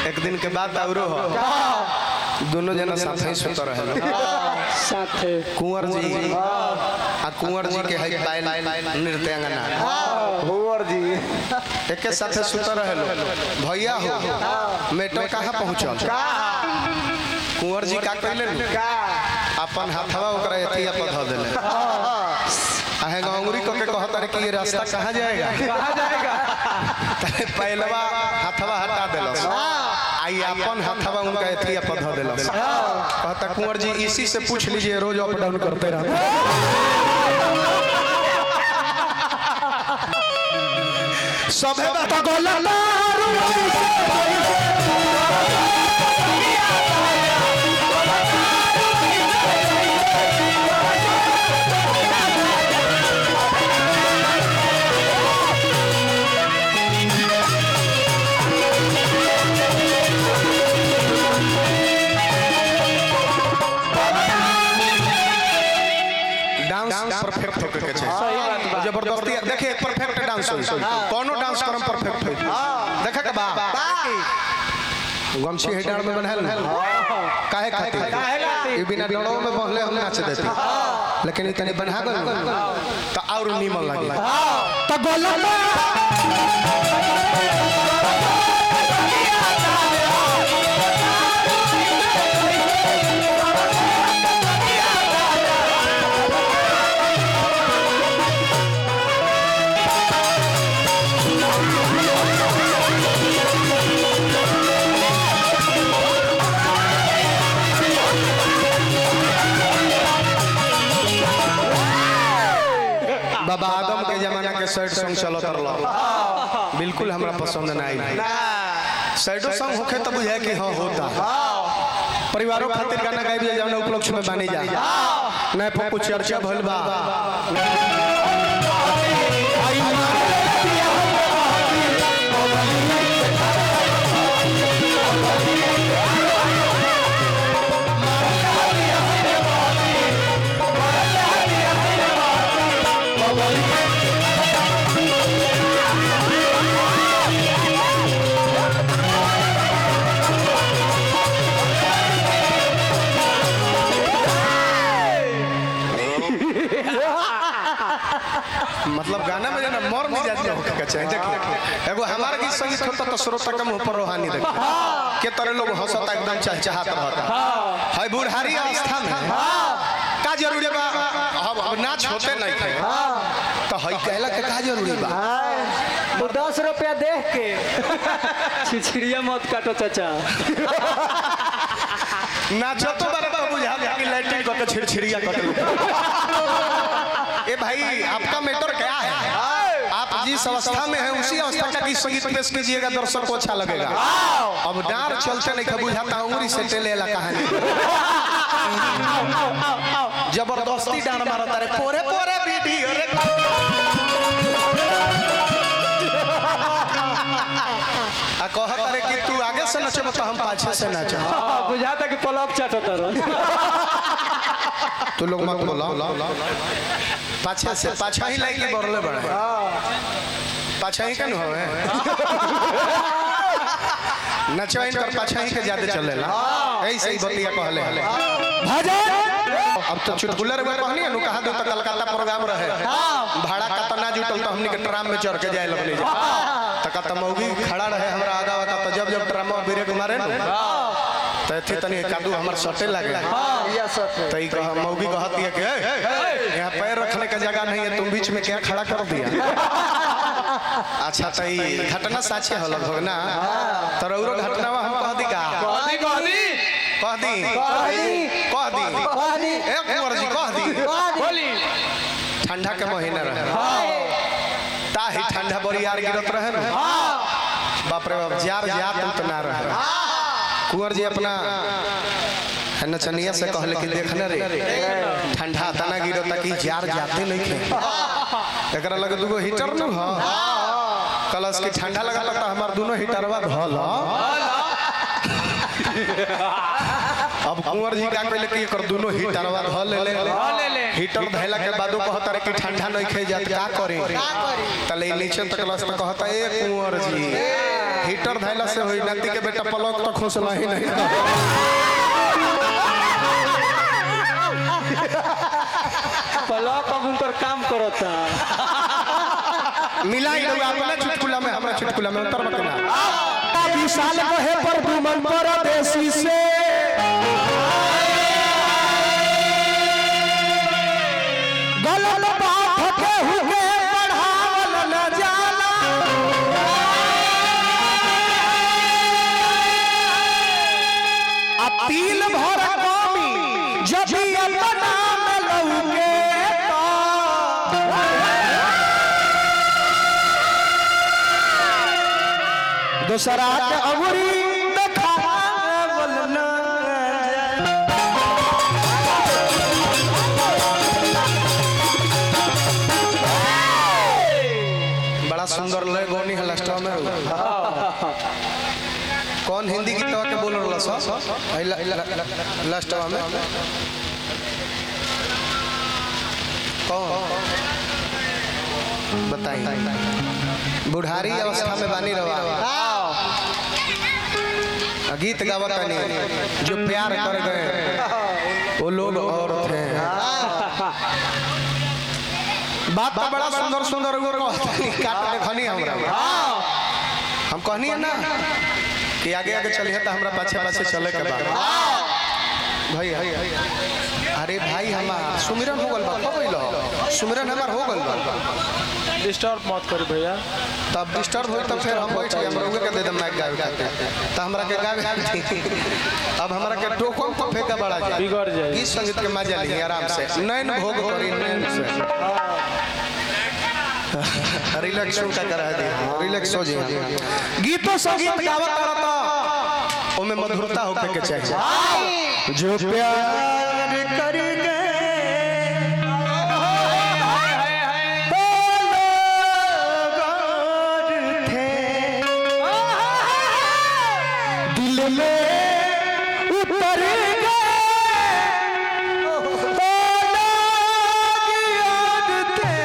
एक दिन के बाद औरो हो दोनों जना साथ ही सुत रहे साथे कुंवर जी आ कुंवर जी के है पायल नृत्यांगना हुवर जी एके साथे सुत रहे भैया हो मेटर कहाँ पहुँचल कुंवर जी का कहले का अपन हाथवा ओकरा एथिया पर धऽ देले आहे गंगुरी को के कहत रहे कि ये रास्ता कहाँ जाएगा कहाँ जाएगा तले पहलवा हाथवा हटा देलस आई अपन हाथवा उनका एथिया पर धऽ देलस कहता कुंवर जी इसी से पूछ लीजिए रोज अप डाउन करते रहते सभे बात गोला डांस परफेक्ट होके के चाहिए जबरदस्ती देखिए परफेक्ट डांस होई कोनो डांस करम परफेक्ट होई देखे के बा गमछी हेडार में बनल काहे खातिर काहे खातिर? ई बिना डड़ो में बहले हम नाच देते लेकिन ई तनी बना गल तो और नीमन लगे तो गोला बाबा आदम के जमाना के सैड सॉन्ग चलत रहल बिल्कुल हमरा पसंद ना आई सैडो सॉन्ग होखे तो बुझाए कि हाँ होता परिवारों खातिर गाना गाइबे जौन उपलक्ष्य में बानी जा नए पर कुछ चर्चा भइल बा मतलब गाना में जना मर नहीं जाती होके के चाहिए देखिए एगो हमार गीत संगीत होता तो श्रोता के मुंह पर रोहानी देखिए के तरह लोग हंसता एकदम चहचहात रहता है बुढ़ारी अवस्था में का जरूरी बा अब अब नाच होते नहीं थे तो हई कहला के का जरूरी बा वो दस रुपया देख के छिछड़िया मत काटो चाचा नाचो तो बारे बा बुझा दे कि लाइटिंग करके छिड़छिड़िया कर ए भाई आपका मैटर क्या है आप जिस अवस्था में है उसी अवस्था का गीत संगीत पेश कीजिएगा दर्शक को अच्छा लगेगा अब डार चलते नहीं बुझाता उंगली से टेलेला कहानी जबरदस्ती डांड मारता रे पोरे पोरे वीडियो रे आ कहत रे कि तू आगे से नचब तो हम पाछे से नचब बुझाता कि पलक चाटो तरह तू लोग मत बोला पाछा से पाछा ही लाइक बरले बड़े पाछा ही कन होवे नचवाइन कर पाछा ही के ज्यादा चलेला ऐसे ही बतिया कहले अब तो चुटकुलर में कहनी है नु कहा दो तो कलकत्ता प्रोग्राम रहे भाड़ा का तो ना जुटल तो हमनी के ट्राम में चढ़ के जाए लगनी जा तो कहता मौगी खड़ा रहे हमरा आगा वागा तो जब जब ट्राम में ब्रेक मारे न तो एथे तनी कादू हमर सटे लागे या सच तो ई कहा मौगी कहती है कि "ए, यहाँ पैर रखने का जगह नहीं है तुम बीच में क्या खड़ा कर दिया अच्छा तो ई घटना साचे हो लगभग ना तो रौरो घटना हम कह दी का कहदी कहदी कह दी कह दी ए कुंवर जी कह दी बोली ठंडा के महीना रहे ताही ठंडा बड़ी यार गिरत रहे ना बाप रे बाप जार जात उतना रहे कुंवर जी अपना है नचनिया से कहले कि देखने रे ठंडा तना गिरो ताकि जार जाते नहीं खे एकरा लगे दुगो हीटर न ह कलस की ठंडा लगा तो हमार दोनों हीटरवा धल अब कुंवर जी का कहले कि एकर दोनों हीटरवा धल ले ले ले ले हीटर धैला के बादो कहता रे कि ठंडा नहीं खे जात का करे तले नीचे तक लस तक कहता ए कुंवर जी हीटर धैला से होई नती के बेटा पलक तो खोसला ही नहीं पलक अब उनकर काम करता मिलाई लोग अपना चुटकुला में हमरा चुटकुला में उतर बकना विशाल कहे पर दुमन परदेसी से गलत बात के हुके बढ़ावल न जाला आ तिल भर कमी जब भी अपना में लौके तो दूसरा के अबुरी देखावल न बड़ा सुंदर लय गौनी है लास्ट में कौन हिंदी गीत के बोल रहला सा लास्ट में कौन बताइए बुढ़ारी अवस्था में बानी रवा गीत गावत नहीं जो प्यार कर गए वो लोग औरत हैं बात तो बड़ा सुंदर सुंदर वो कहतनी काट देखनी हमरा हम कहनी है ना कि आगे आगे चलिए तो हमरा पाछे पाछे चले के बाद भाई अरे भाई हमार सुमिरन हो गल बा कब अइलो सुमिरन हमार हो गल बा डिस्टर्ब मत करी भैया तब डिस्टर्ब होई तब फिर हम बैठ गए हमरा उहे के दे दम माइक गावे खातिर त हमरा के गावे अब हमरा के टोकन को फेंका बड़ा जा बिगड़ जाई। गीत संगीत के मजा ली आराम से नैन भोग करी नैन से रिलैक्स का करा दे रिलैक्स हो जाए गीतो संगीत गावत रहता ओमे मधुरता होके के चाहिए जो प्यार कर गए दिल में उतर गए ओ लोग याद थे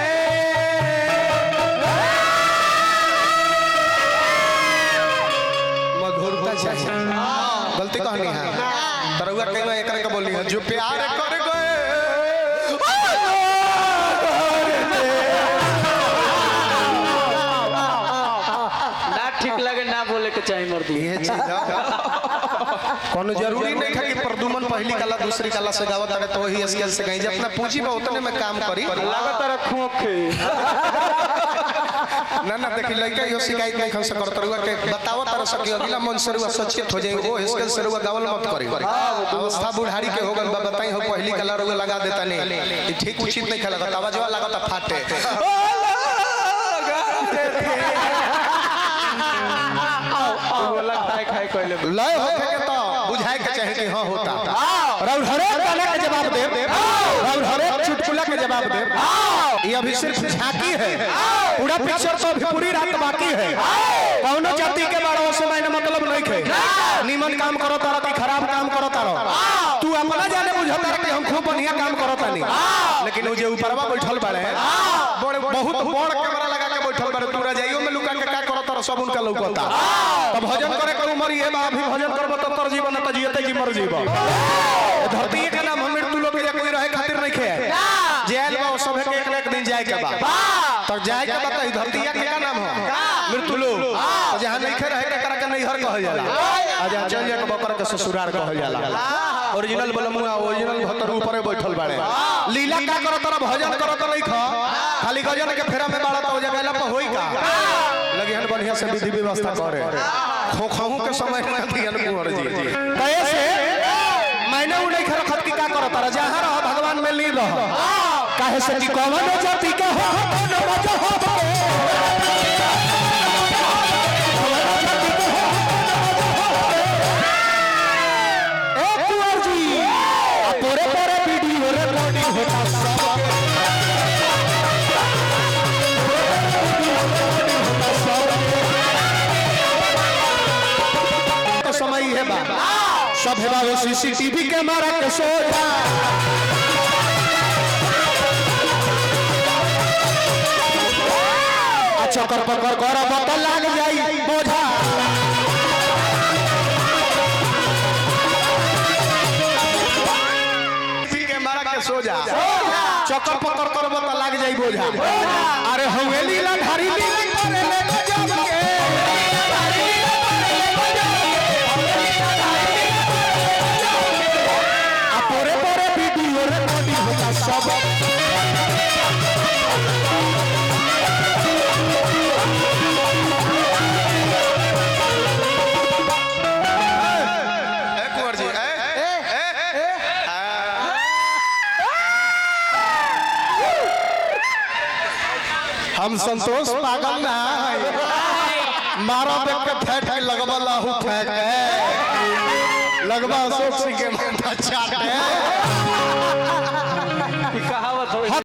मधुरता चाहिए गलती कहनी है तरुआ कहीं एकरा के बोली है जो प्यार कर गए ना ठीक लगे ना बोले के चाहिए मर्दी ये चीज कोनो जरूरी नहीं है कि प्रदुमन पहली कला दूसरी कला से गावत रहे तो वही स्केल से कहीं अपना पूंजी में उतने में काम करी लागत रखो के ना ना देखी लड़का यो शिकायत नहीं खन से करत रहुआ के बताओ तर सकी अगला मन से रुआ सचेत हो जाए वो स्केल से रुआ गावल मत करी अवस्था बुढ़ारी के हो गल बा बताई हो पहली कला रुआ लगा देता नहीं ई ठीक उचित नहीं खेला आवाज लागत फाटे बोला खाए खाए कहले लय होखे के तो बुझाए के चाहे कि हां होता और हरेक गाना के जवाब दे और हरेक चुटकुला के जवाब दे ये अभी सिर्फ झांकी है पूरा पिक्चर तो अभी पूरी रात बाकी है कौनो जाति के बारे से मैंने मतलब नहीं खे निमन काम करो तारा कि खराब काम करो तारा तू अपना जाने बुझता कि हम खूब बढ़िया काम करो तानी लेकिन वो जो ऊपरवा बैठल बाड़े बड़े बहुत बड़ कैमरा लगा के बैठल बाड़े तू रजाइयो में लुका के का करत तर सब उनका लौकता तो भजन करे के उम्र ये बा अभी भजन करबो तो तर जीवन त जियते जी मर जीव धरती के नाम हम मृत्यु लोग के कोई रहे खातिर नहीं खे जेल बा सब के एक ना एक दिन जाए के बा तब जाए के बता ई धरती के का नाम हो मृत्यु लोक तो जहां नहीं खे रहे के करा के नैहर कहल जाला आ जहां चल जाए के बकर के ससुराल कहल जाला ओरिजिनल बलमुआ ओरिजिनल भतर ऊपर बैठल बाड़े लीला का करत तर भजन करत नहीं ख खाली गजन के फेरा में बाड़ा तो जगह पर होई का लगे हन बढ़िया से विधि व्यवस्था करे खोखहू के समय में दियन कुंवर जी कैसे मैंने उन्हें घर खत की का करो तारा जहां रहो भगवान में लीन रहो काहे से कि कौन जाति के हो कौन राजा हो ए कुंवर जी आ तोरे तोरे वीडियो रिकॉर्डिंग होता सब तो समय है बा सब है बा सीसीटीवी कैमरा के सोचा अच्छा कर पर कर कर बता लाग जाई बोझा के सो जा चक्कर पकड़ कर बता लग जाई बोझा अरे हवेली ला धारी लीला करे ले गजब के आ पोरे पोरे वीडियो रिकॉर्डिंग होता सब ए कुंवर जी ए ए हम संतोष पागल ना है मारो देख के फेंक के लगवा लाहू फेंक के लगवा अशोक सिंह के माथा चाट के